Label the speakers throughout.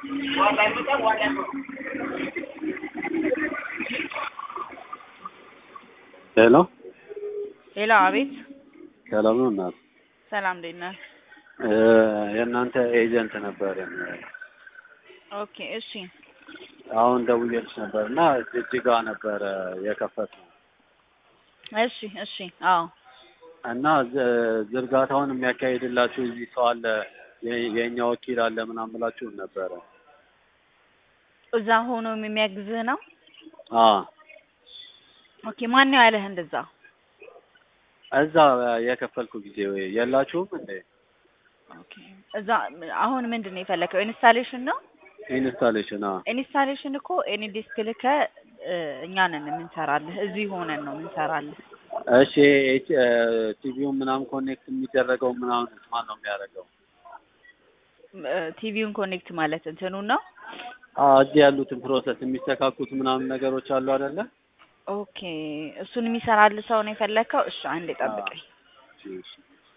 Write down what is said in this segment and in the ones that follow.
Speaker 1: ሄሎ
Speaker 2: ሄሎ፣ አቤት።
Speaker 1: ሰላም ነው እናት?
Speaker 2: ሰላም እንዴት ነህ?
Speaker 1: እ የእናንተ ኤጀንት ነበርን።
Speaker 2: ኦኬ፣ እሺ፣
Speaker 1: አሁን ደውዬልሽ ነበር እና ጅጅጋ ነበረ የከፈትነው
Speaker 2: እሺ፣ እሺ። አዎ፣
Speaker 1: እና ዝ- ዝርጋታውን የሚያካሂድላችሁ እዚህ ሰው አለ የ- የእኛ ወኪል አለ ምናምን ብላችሁን ነበረ።
Speaker 2: እዛ ሆኖ የሚያግዝህ ነው።
Speaker 1: አ
Speaker 2: ኦኬ፣ ማን ነው ያለህ እንደዛ?
Speaker 1: እዛ የከፈልኩ ጊዜ ወይ የላችሁም እንዴ?
Speaker 2: ኦኬ፣ እዛ አሁን ምንድን ነው የፈለከው? ኢንስታሌሽን ነው።
Speaker 1: ኢንስታሌሽን አ
Speaker 2: ኢንስታሌሽን እኮ ኤኒ ዲስክ ልከህ እ፣ እኛ ነን የምንሰራልህ። እዚህ ሆነን ነው የምንሰራልህ።
Speaker 1: እሺ ኤች ቲቪውን ምናምን ኮኔክት የሚደረገው ምናምን ማን ነው የሚያደርገው?
Speaker 2: እ፣ ቲቪውን ኮኔክት ማለት እንትኑን ነው።
Speaker 1: አ እዚህ ያሉትን ፕሮሰስ የሚስተካኩት ምናምን ነገሮች አሉ አይደለ?
Speaker 2: ኦኬ፣ እሱን የሚሰራልህ ሰው ነው የፈለከው? እሺ፣ አንዴ ጠብቀኝ።
Speaker 1: እሺ።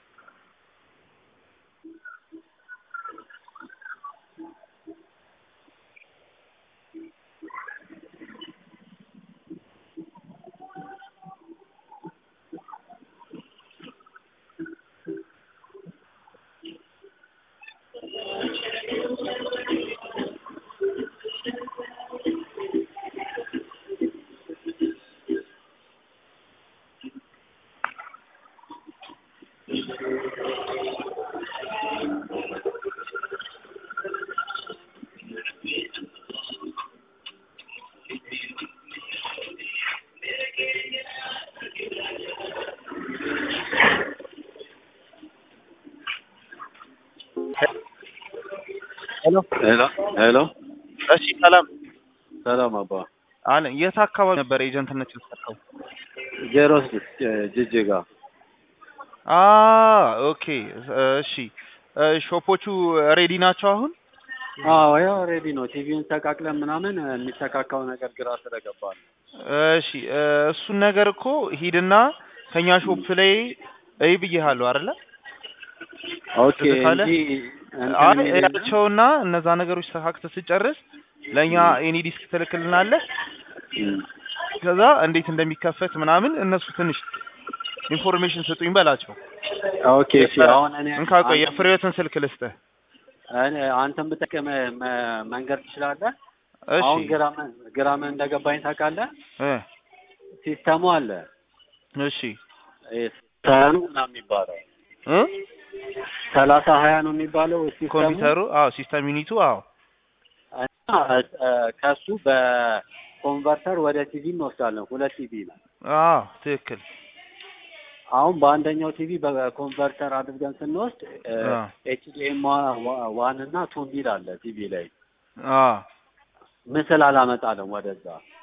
Speaker 3: ሄሎ
Speaker 1: ሄሎ ሄሎ፣
Speaker 3: እሺ፣ ሰላም
Speaker 1: ሰላም አባ
Speaker 3: አለ። የት አካባቢ ነበር ኤጀንትነት የሰጠው?
Speaker 1: ዜሮ ስድስት ጅጅጋ።
Speaker 3: አ ኦኬ፣ እሺ። ሾፖቹ ሬዲ ናቸው አሁን?
Speaker 1: አዎ ያው ሬዲ ነው። ቲቪውን ተቃቅለን ምናምን የሚተካካው ነገር ግራ ስለገባ ነው።
Speaker 3: እሺ፣ እሱን ነገር እኮ ሂድና ከኛ ሾፕ ላይ እይ ብዬሃለሁ አይደለ?
Speaker 1: ኦኬ
Speaker 3: ትዝ ካለ?
Speaker 1: እንጂ
Speaker 3: አይ
Speaker 1: እንትን የሚል የለም?
Speaker 3: እያቸውና እነዛ ነገሮች ተካክተህ ስጨርስ ለእኛ ኤኒ ዲስክ ትልክልናለህ።
Speaker 1: እም።
Speaker 3: ከዛ እንዴት እንደሚከፈት ምናምን እነሱ ትንሽ ኢንፎርሜሽን ስጡኝ በላቸው።
Speaker 1: ኦኬ እሺ። አሁን እኔ
Speaker 3: እንካ ቆይ የፍሬዎትን ስልክ ልስጥህ።
Speaker 1: እኔ አንተን ብጠቅም መ- መንገድ ትችላለህ?
Speaker 3: እሺ
Speaker 1: አሁን ግራምን ግራምን እንደገባኝ ታውቃለህ?
Speaker 3: እ
Speaker 1: ሲስተሙ አለ
Speaker 3: እሺ
Speaker 1: ሀያ ነው ምናምን የሚባለው
Speaker 3: እ
Speaker 1: ሰላሳ ሀያ ነው የሚባለው ሲስተሙ
Speaker 3: ኮምፒውተሩ አዎ ሲስተም ዩኒቱ አዎ
Speaker 1: እና እ፣ ከሱ በኮንቨርተር ወደ ቲቪ እንወስዳለን። ሁለት ቲቪ ነው።
Speaker 3: አዎ ትክክል
Speaker 1: አሁን በአንደኛው ቲቪ በኮንቨርተር አድርገን ስንወስድ
Speaker 3: አ
Speaker 1: ኤችዲኤም ዋን እና ቱ ሚል አለ ቲቪ ላይ
Speaker 3: አ
Speaker 1: ምስል አላመጣለም ወደዛ።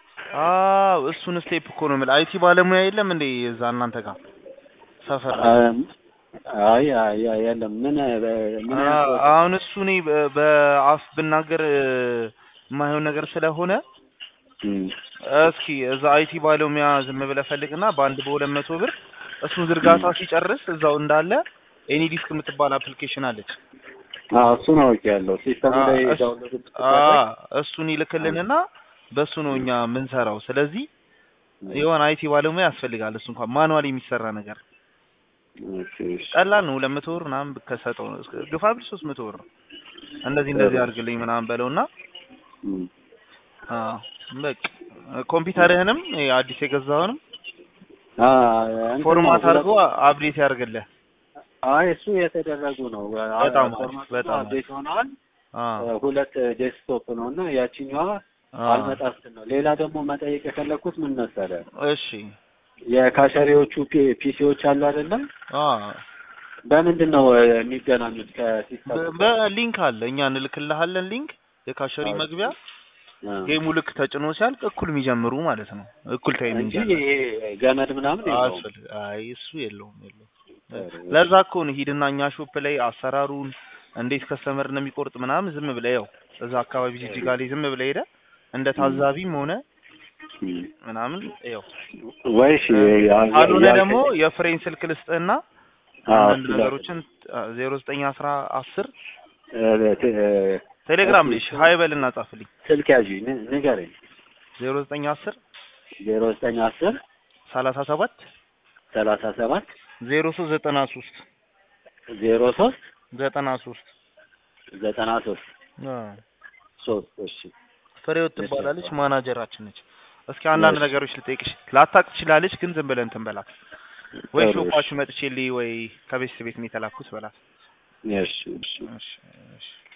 Speaker 3: አዎ እሱን ስቴፕ እኮ ነው የምልህ። አይቲ ባለሙያ የለም እንዴ እዛ እናንተ ጋር ሰፈር ላይ?
Speaker 1: እም፣ አይ አይ አይ፣ የለም ምን ምን
Speaker 3: አ-
Speaker 1: አይነት
Speaker 3: አሁን እሱ እኔ በ- በአፍ ብናገር እ፣ የማይሆን ነገር ስለሆነ
Speaker 1: እም፣
Speaker 3: እስኪ እዛ አይቲ ባለሙያ ዝም ብለህ ፈልግና በአንድ በሁለት መቶ ብር እሱን ዝርጋታ ሲጨርስ እዛው እንዳለ ኤኒ ዲስክ የምትባል አፕሊኬሽን አለች።
Speaker 1: አዎ እሱን አውቄያለሁ። ሲስተሙ
Speaker 3: አ-
Speaker 1: ላይ
Speaker 3: እሱ-
Speaker 1: ዳውንሎድ
Speaker 3: አ እሱን ይልክልንና በሱ ነው እኛ የምንሰራው። ስለዚህ የሆነ አይቲ ባለሙያ ያስፈልጋል። እሱ እንኳን ማኑዋል የሚሰራ ነገር
Speaker 1: ኦኬ እሺ።
Speaker 3: ቀላል ነው። ሁለት መቶ ብር ምናምን ከሰጠው ነው እስከ- ግፋ ቢል ሶስት መቶ ብር ነው። እንደዚህ እንደዚህ አድርግልኝ ምናምን በለውና
Speaker 1: እም።
Speaker 3: አ በቃ ኮምፒውተርህንም ይሄ አዲስ የገዛውንም
Speaker 1: አ እንትን
Speaker 3: ፎርማት
Speaker 1: ነው፣
Speaker 3: አድርጎ አፕዴት ያደርግልህ።
Speaker 1: አይ እሱ የተደረጉ ነው።
Speaker 3: በጣም አሪፍ፣
Speaker 1: ፎርማቱ
Speaker 3: በጣም አሪፍ።
Speaker 1: አፕዴት ሆነዋል።
Speaker 3: አ
Speaker 1: ሁለት ዴስክቶፕ ነው እና ያቺኛዋ
Speaker 3: አ
Speaker 1: አልመጣ ስትል ነው። ሌላ ደግሞ መጠየቅ የፈለኩት ምን መሰለህ፣
Speaker 3: እሺ
Speaker 1: የካሸሪዎቹ ፒ- ፒሲዎች አሉ አይደለም?
Speaker 3: አ
Speaker 1: በምንድን ነው እ፣ የሚገናኙት ከሲስተም
Speaker 3: በ- በሊንክ አለ እኛ እንልክልሃለን ሊንክ የካሸሪ
Speaker 1: አዎ።
Speaker 3: መግቢያ ጌሙ ልክ ተጭኖ ሲያልቅ እኩል የሚጀምሩ ማለት ነው። እኩል ታይሚንግ
Speaker 1: እንጂ
Speaker 3: አለ።
Speaker 1: ይሄ ገመድ ምናምን የለውም።
Speaker 3: አስፈል አይ እሱ የለውም የለውም።
Speaker 1: ጥሩ።
Speaker 3: ለዛ እኮ ነው ሂድና እኛ ሾፕ ላይ አሰራሩን እንዴት ከስተመር ነው የሚቆርጥ ምናምን ዝም ብለህ ያው እዛ አካባቢ ጅጅጋ ላይ ዝም ብለህ ሄደህ እንደ ታዛቢም ሆነ
Speaker 1: እም።
Speaker 3: ምናምን ያው
Speaker 1: ወይ እሺ ያ-
Speaker 3: ካልሆነ
Speaker 1: ያ-
Speaker 3: ደግሞ የፍሬን ስልክ ልስጥህና
Speaker 1: አዎ፣
Speaker 3: አንዳንድ
Speaker 1: እሱ ላይ-
Speaker 3: ነገሮችን ዜሮ ዘጠኝ አስራ አስር
Speaker 1: እ፣ ት- እ፣
Speaker 3: ቴሌግራም ላይ
Speaker 1: እሺ፣
Speaker 3: እሺ፣ ሀይ በልና ጻፍልኝ።
Speaker 1: ስልክ ያዥ ን- ንገረኝ።
Speaker 3: ዜሮ ዘጠኝ አስር
Speaker 1: ዜሮ ዘጠኝ አስር
Speaker 3: ሰላሳ ሰባት
Speaker 1: ሰላሳ ሰባት
Speaker 3: ዜሮ ሶስት ዘጠና ሶስት
Speaker 1: ዜሮ ሶስት
Speaker 3: ዘጠና ሶስት
Speaker 1: ዘጠና ሶስት ሶስት እሺ
Speaker 3: ፍሬው
Speaker 1: እሺ፣
Speaker 3: ትባላለች።
Speaker 1: አባ።
Speaker 3: ማናጀራችን ነች። እስኪ አንዳንድ
Speaker 1: እሺ።
Speaker 3: ነገሮች ልጠይቅሽ። ላታቅ ትችላለች፣ ግን ዝም ብለን እንትን በላት። ወይ
Speaker 1: ጥሩ፣
Speaker 3: ሾፓችሁ መጥቼልኝ ወይ ከቤተሰብ ቤት ነው የተላኩት በላት።
Speaker 1: እሺ እሺ
Speaker 3: እሺ እሺ